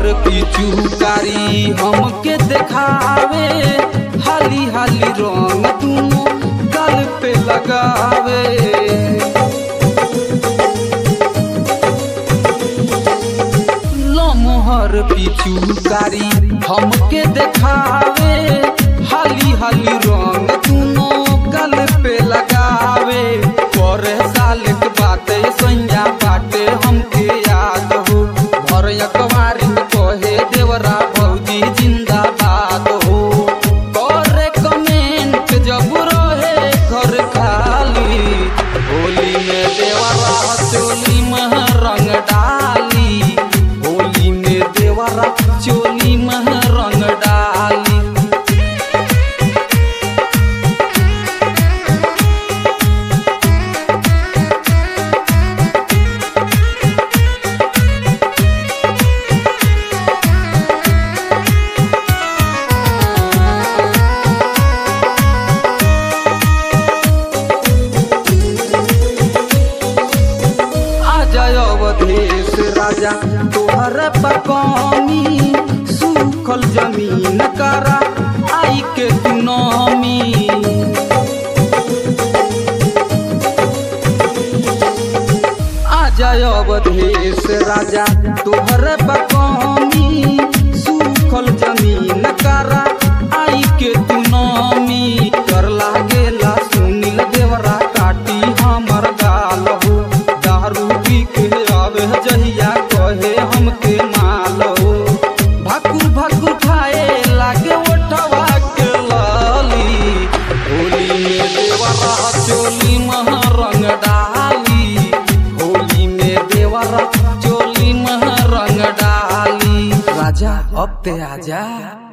पिचुकारी हमके देखावे हाली हाली रंग दुनो गल पे लगावे लमहर पिचुकारी हमके देखावे हाली हाली रंग दुनो गल पे लगावे पर साल के बाते सैया बाटे हमके याद हो घर अखबारी में कहे देवरा भौजी जिंदाबाद हो करे कमेंट जब रहे घर खाली होली में देवरा चोली में रंग डाली होली में देवरा चोली में रंग डाली आजा अवधेश राजा तोहर पकौनी सूखल जमीन करा आई के सुनामी आजा अवधेश राजा तोहर पकौनी सूखल जमीन करा आई के सुनामी कर लागेला सुनील देवरा काटी हमर गाल हो दारू पी के आवे जहिया कहे हमके माल हो भाकुर भाकुर खाए लागे ओठवा के लाली होली में देवरा चोली मह रंग डाली होली में देवरा चोली मह रंग डाली राजा अब ते आजा